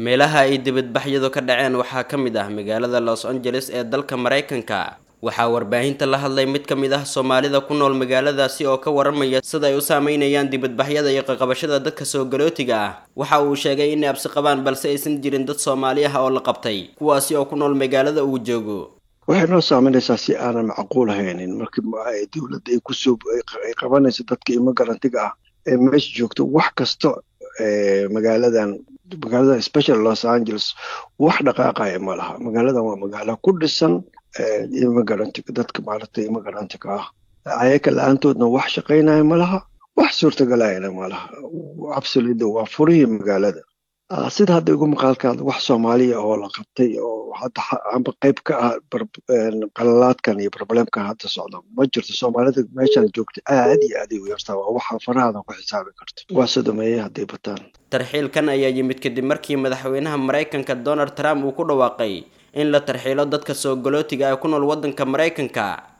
meelaha ay dibadbaxyadu ka dhaceen waxaa ka mid ah magaalada los angeles ee dalka maraykanka waxaa warbaahinta la hadlay mid ka mid ah soomaalida ku nool magaaladaasi oo ka waramaya sida ay u saameynayaan dibadbaxyada iyo qaqabashada dadka soo galootiga ah waxa uu sheegay inay absi qabaan balse aysan jirin dad soomaali ah oo la qabtay kuwaasi oo ku nool magaalada uu joogo waxay noo saameynaysaa si aanan macquul haynin markii dowladda ay kusoo ay qabanayso dadka imagarantiga ah ee meesha joogto wax kasta magaaladan magaalada special los angeles wax dhaqaaqaya ma laha magaaladan waa magaalo ku dhisan imagarantiga dadka maaragtay imagarantiga ah ayaka la-aantoodna wax shaqaynaya ma laha wax suurtagalahayna ma laha absolutely waa furihii magaalada sida hadda igu maqaalkaada wax soomaaliya oo la qabtay oo hadda amba qayb ka ah qalalaadkan iyo problemkan hadda socda ma jirto soomaalida meeshaan joogta aad iyo aad ay u yartaa waa waxa farahada ku xisaabi karto waa sodomeeye hadday bataan tarxiilkan ayaa yimid kadib markii madaxweynaha maraykanka donald trump uu ku dhawaaqay in la tarxiilo dadka soo galootiga ee ku nool waddanka maraykanka